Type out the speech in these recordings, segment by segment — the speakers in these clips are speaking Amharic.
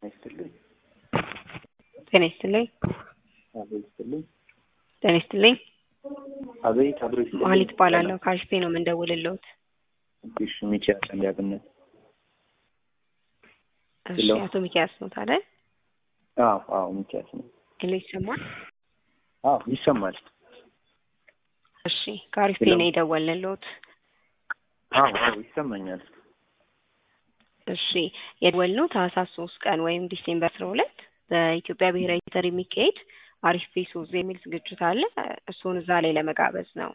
ይስጥልኝ። ጤና ይስጥልኝ። አቤት ይስጥልኝ። ጤና ይስጥልኝ። አቤት አብሮ ይስጥልኝ። መሀሊት እባላለሁ ከአሽቴ ነው የምንደውልልዎት። እሺ ሚኪያስ እንዲያብነት እሺ ሄሎ። አቶ ሚኪያስ ነው ታዲያ? አዎ አዎ ሚኪያስ ነው። ሄሎ ይሰማል? አዎ ይሰማል። እሺ ከአሪፍ ሄሎ። ነው የደወልንልዎት። አዎ አዎ ይሰማኛል። እሺ የደወልነው ታህሳስ ሶስት ቀን ወይም ዲሴምበር አስራ ሁለት በኢትዮጵያ ብሔራዊ ቲያትር የሚካሄድ አሪፍ ፌሶዝ የሚል ዝግጅት አለ። እሱን እዛ ላይ ለመጋበዝ ነው።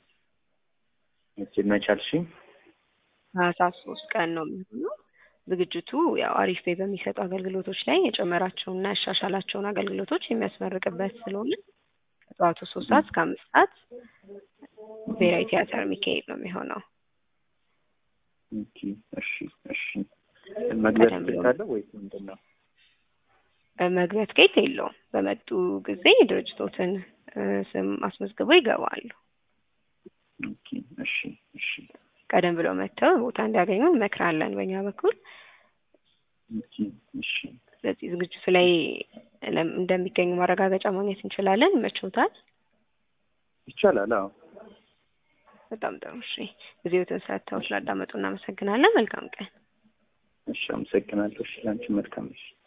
እቺ መቻልሽኝ ታህሳስ ሶስት ቀን ነው የሚሆነው። ዝግጅቱ ያው አሪፍ ፔ በሚሰጡ አገልግሎቶች ላይ የጨመራቸውና ያሻሻላቸውን አገልግሎቶች የሚያስመርቅበት ስለሆነ ከጠዋቱ ሶስት ሰዓት እስከ አምስት ሰዓት ብሔራዊ ቲያትር የሚካሄድ ነው የሚሆነው። ኦኬ እሺ እሺ መግቢያ ቀደም ትኬት ብሎ- አለ ወይስ ምንድን ነው? መግቢያ ትኬት የለውም። በመጡ ጊዜ ድርጅቶትን እ፣ ስም አስመዝግበው ይገባሉ። ኦኬ እሺ እሺ ቀደም ብለው መጥተው ቦታ እንዲያገኙ እንመክራለን በእኛ በኩል። ኦኬ እሺ ስለዚህ ዝግጅቱ ላይ ለም- እንደሚገኙ ማረጋገጫ ማግኘት እንችላለን። ይመችዎታል? ይቻላል። አዎ በጣም ጥሩ። እሺ ጊዜዎትን ሰጥተው ስላዳመጡ እናመሰግናለን። መልካም ቀን። እሺ አመሰግናለሁ። እሺ ለአንቺ መልካም እሺ